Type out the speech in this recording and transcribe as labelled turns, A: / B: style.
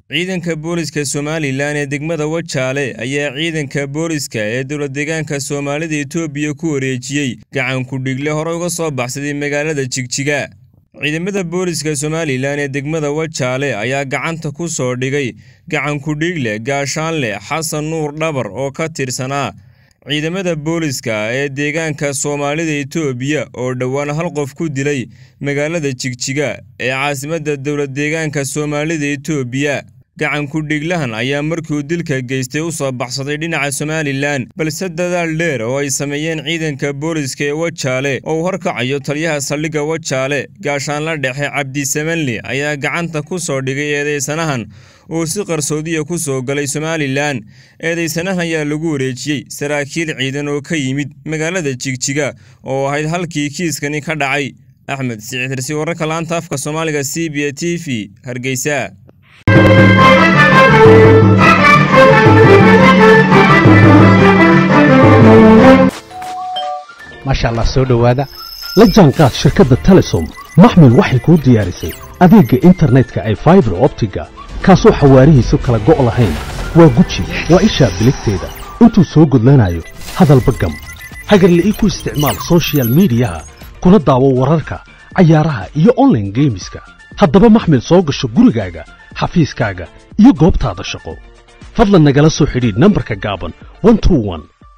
A: ciidanka booliska somalilan ee degmada wajaale ayaa ciidanka booliska ee dowladdeegaanka soomaalida etoobiya ku wareejiyey gacan ku-dhigle hore uga soo baxsaday magaalada jigjiga ciidamada booliska somalilan ee degmada wajaale ayaa gacanta ku soo dhigay gacan ku-dhiigle gaashaanle xasan nuur dhabar oo ka tirsanaa ciidamada booliska ee deegaanka soomaalida etoobiya oo dhowaan hal qof ku dilay magaalada jigjiga ee caasimadda dowladdeegaanka soomaalida etoobiya gacan ku-dhiglahan ayaa markiuu dilka geystay u soo baxsaday dhinaca somalilan balse dadaal dheer oo ay sameeyeen ciidanka booliska ee wajaale oo uu horkacayo taliyaha saldhigga wajaale gaashaanla dhexe cabdisamanli ayaa gacanta ku soo dhigay eedeysanahan oo si qarsoodiya ku soo galay somalilan eedeysanahan ayaa lagu wareejiyey saraakiil ciidan oo ka yimid magaalada jigjiga oo ahayd halkii kiiskani ka dhacay axmed siciidirsi wararka laanta afka soomaaliga c b a t v hargeysa
B: maasha allah soo dhowaada la jaanqaad shirkadda telesom maxmil waxay kuu diyaarisay adeegga internetka ay faibar optiga kaasoo xawaarihiisu kala go' lahayn waa guji waa ishaa biligteeda intuu soo gudlanayo hadalba gam hagarla'ii ku isticmaal sochial midiyaha kuna daawo wararka cayaaraha iyo onlaine geemiska haddaba maxmil soo gasho gurigaaga xafiiskaaga iyo goobtaada shaqo fadlan nagala soo xidhiidh nambarka gaaban